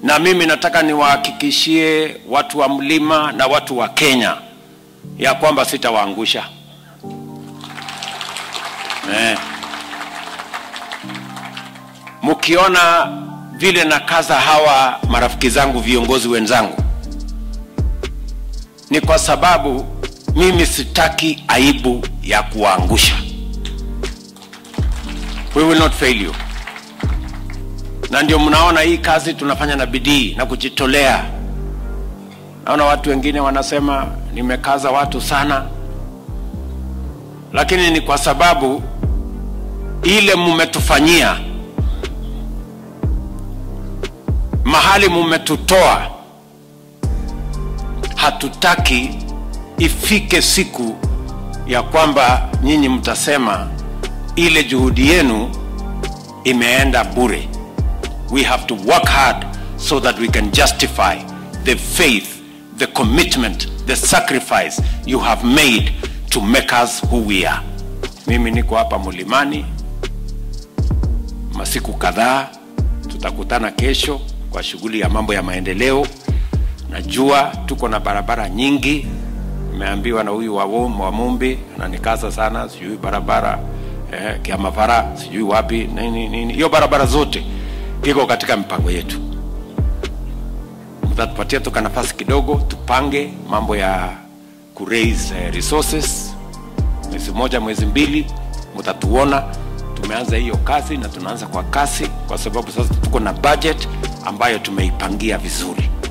na mimi nataka niwahakikishie watu wa mlima na watu wa Kenya ya kwamba sitawaangusha eh. Mkiona vile nakaza hawa marafiki zangu, viongozi wenzangu, ni kwa sababu mimi sitaki aibu ya kuwaangusha. We will not fail you na ndio mnaona hii kazi tunafanya na bidii na kujitolea. Naona watu wengine wanasema nimekaza watu sana, lakini ni kwa sababu ile mumetufanyia, mahali mumetutoa, hatutaki ifike siku ya kwamba nyinyi mtasema ile juhudi yenu imeenda bure we have to work hard so that we can justify the faith, the commitment, the sacrifice you have made to make us who we are. Mimi niko hapa mlimani masiku kadhaa, tutakutana kesho kwa shughuli ya mambo ya maendeleo. Najua tuko na barabara nyingi, nimeambiwa na huyu wa, wa Mumbi ananikaza sana, sijui barabara eh, Kiamavara, sijui wapi nini nini, hiyo barabara zote iko katika mipango yetu. Mtatupatia toka nafasi kidogo, tupange mambo ya ku raise uh, resources. Mwezi moja, mwezi mbili, mtatuona tumeanza hiyo kazi na tunaanza kwa kasi, kwa sababu sasa tuko na budget ambayo tumeipangia vizuri.